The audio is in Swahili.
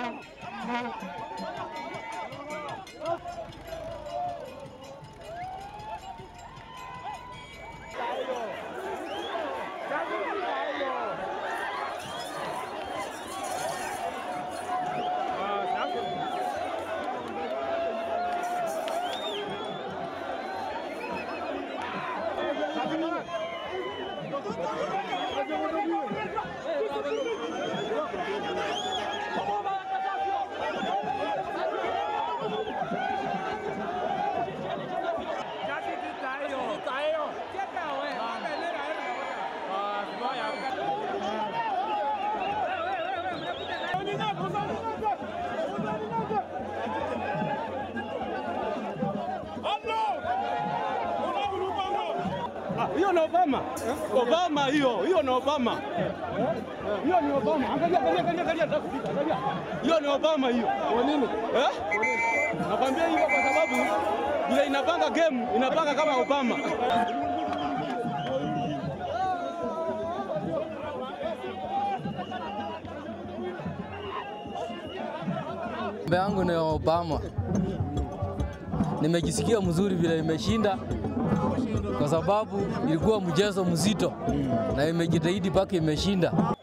Hiyo ni Obama. Obama hiyo, hiyo ni Obama. Hiyo ni Obama. Angalia, angalia, angalia, angalia, angalia, angalia. Hiyo ni Obama hiyo. Kwa nini? Eh? Nakwambia hivyo kwa sababu vile inapanga game, inapanga kama Obama. Mbe yangu ni Obama. Nimejisikia mzuri vile imeshinda kwa sababu ilikuwa mchezo mzito na imejitahidi mpaka imeshinda.